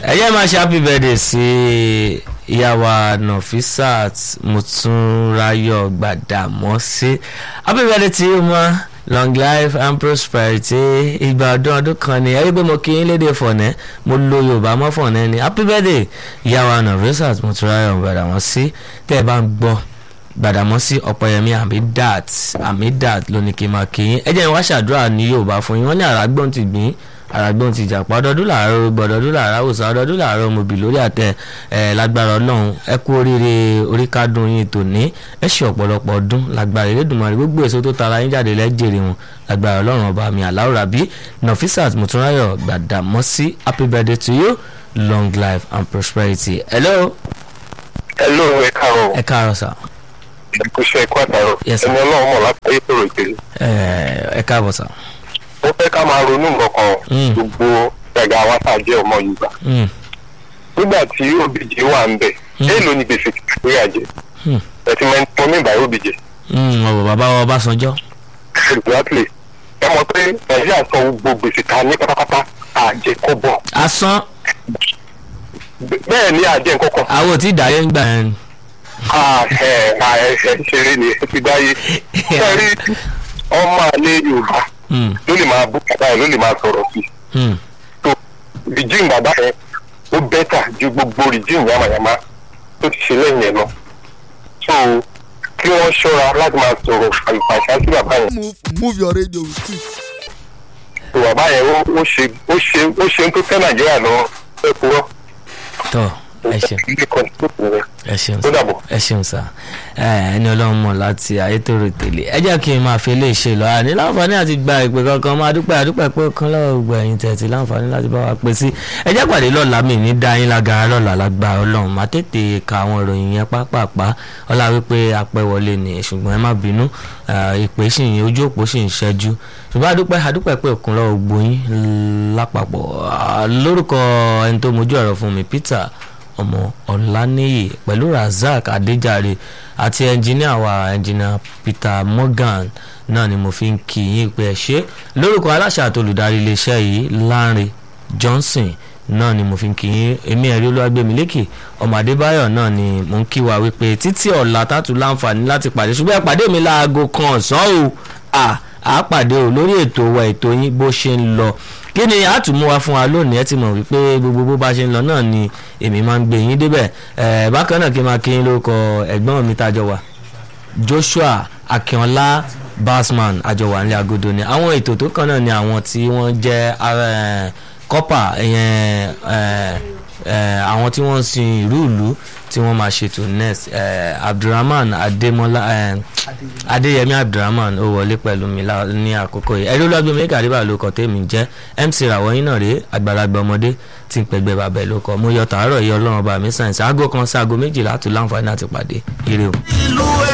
ẹ jẹ́ máa ṣe happy birthday sí ìyàwó Nafisat Mùtúnráyọ̀ Gbàdàmọ́sí happy birthday to you ma long life and prosperity ìgbà ọdún ọdún kan ni ẹ rí pé mo kí yín lédè fọ̀nẹ́ mo lo Yorùbá mọ́ fọ̀nẹ́ ni happy birthday ìyàwó Nafisat Mùtúnráyọ̀ Gbàdàmọ́sí tẹ́ ẹ bá ń gbọ́ Gbàdàmọ́sí Ọ̀pẹ̀yẹmí Hamidat Hamidat ló ní kí n máa kí yín ẹ jẹ́ n wá ṣàdúrà ní Yorùbá fún yín wọ́n ní àràgbọ́n ti gbìn àràgbọ́n ti jàpá ọdọọdún làárọ̀ gbọdọọdún làárọ̀ àwòsàn ọdọọdún làárọ̀ mobì lórí àtẹ ẹ lágbára Ọlọ́run ẹ kú oríire oríkádùn yín tòní ẹ ṣe ọ̀pọ̀lọpọ̀ ọdún lágbára Elédùmarè gbogbo èso tó tara yín jáde lẹ́jẹ̀rẹ̀ wọn lágbára Ọlọ́run ọba mi Alao Rabi Nafisat Mùtúnráyọ̀ Gbàdàmọ́sí happy birthday to you long life and prosperity. hello. hello ẹ káàárọ̀ ẹ káàárọ̀ sà. ìkúṣẹ́ ẹ̀kọ́ àtàrọ̀ Yes, sir. ẹni ọlọ́run mọ̀ láti ayé tòrò ìpele. ẹ ẹ káàbọ̀ sà. ó fẹ́ ká máa ronú nǹkan Mm. kan gbogbo ẹ̀gá wa tá a jẹ́ ọmọ Yorùbá. Mm, nígbà tí òbíje wà ń bẹ̀ Mm. èèlò ni gbèsè Nàìjíríà jẹ mm, ẹtì mẹ́tọ́ ní ìbáyé òbíje mm, ọ̀rọ̀ bàbá wa Ọbásanjọ́. exactly ẹ mọ̀ pé Nàìjíríà sọ gbogbo gbèsè ta ní pátápátá àjẹ kọ́bọ̀ asán bẹ́ẹ̀ ni àjẹ nǹkan kan àwọn ò tí ì dáyé ń gbà yẹn. Ah, ẹ ah, ẹ ẹ ṣeré ni ẹ ti dáyé sẹ́rí ọmọ àlẹ́ Yorùbá Mm, ló lè máa bú bàbá ẹ̀ ló lè máa sọ̀rọ̀ sí i mm, tó rìjìm bàbá yẹn ó bẹ́tà ju gbogbo rìjìm yamayama tó ti ṣe lẹ́yìn ẹ̀ lọ. so kí wọ́n ṣọ́ra láti máa sọ̀rọ̀ àlùfàṣà sí bàbá yẹn. move move your radio with it. tó bàbá yẹn ó ó ṣe ó ṣe ó ṣe ń tó tẹ́ nàìjíríà lọ ẹ kúrọ́. tọ́ ẹ ṣeun. ilé kan tó kù rẹ̀ ẹ ṣeun ó sá dàbọ̀. ẹ ṣeun sá ẹ ẹni ọlọ́run mọ̀ láti ayétòrò tèlé ẹ jẹ́ kí n máa fi eléyìí ṣe lọ àní láǹfààní àti gba ìpè kankan máa dúpẹ́ àdúpẹ́ pé kan lọ́wọ́ gbọ́ ẹ̀yìn tẹ̀tì láǹfààní láti bá wa pè sí ẹ jẹ́ pàdé lọ́la mi ní dáyín lágara lọ́la lágbára ọlọ́run má tètè ka àwọn ìròyìn yẹn pápápá ọlá wípé apẹ́ wọlé ni ṣùgbọ́n ẹ má bínú eh, ìpè sì ń ojú òpó sì ń ṣẹ́jú ṣùgbọ́n àdúpẹ́ àdúpẹ́ pé òkun lọ́wọ́ gbóyún lápapọ̀ Ah, lórúkọ ẹni tó mojú ọ̀rọ̀ fún mi Peter ọmọ ọ̀lànìyí pẹ̀lú razak adéjàre àti ẹnjìníà wa ẹnjìníà peter morgan náà ni mo fi ń kí yín pé ẹ ṣe lórúkọ aláṣà àti olùdarí iléeṣẹ́ yìí lánre johnson náà ni mo fi ń kí yín èmi ẹ̀rí olúwàgbẹ̀mílẹ́kì ọmọ adébáyọ̀ náà ni mo ń kí wa wípé títí ọ̀la tátù láǹfààní láti pàdé ṣùgbọ́n ẹ pàdé mi láago kan ọ̀sán o à á pàdé o lórí ètò wa ètò yín bó ṣe ń lọ kí ni àtúmú wa fún wa lónìí ẹ ti mọ̀ wípé gbogbo bó bá ṣe ń lọ náà ni èmi máa ń gbé yín débẹ̀ ẹ̀ bákan náà kí n máa kí yín lórúkọ ẹ̀gbọ́n mi tájọ wà Joshua Akínọlá Basman àjọwà nílẹ̀ agodo ni àwọn ètò tó kàn náà ni àwọn tí wọ́n jẹ́ ara kọ́pà ìyẹn ẹ̀, ẹ̀, àwọn tí wọ́n ń sin ìlú ìlú tí wọ́n máa ṣètò next ẹ̀, Abdulrahman Adémọ́lá ẹ̀, Adéyẹmí Abdulrahman ó wọlé pẹ̀lú mi lá- ní àkókò yìí ẹ̀rí olóògbé mi kàdébà ló kọ́ tèmi jẹ́ MC ràwọ̀yìn náà rèé àgbàlagbà ọmọdé tí ń pẹ̀gbẹ́ bàbá ẹ̀ ló kọ́ mo yọ tàárọ̀ yìí ọlọ́run bá mi sàn sí aago kan sí aago méjìlá tó láǹfààní láti pàdé ire o.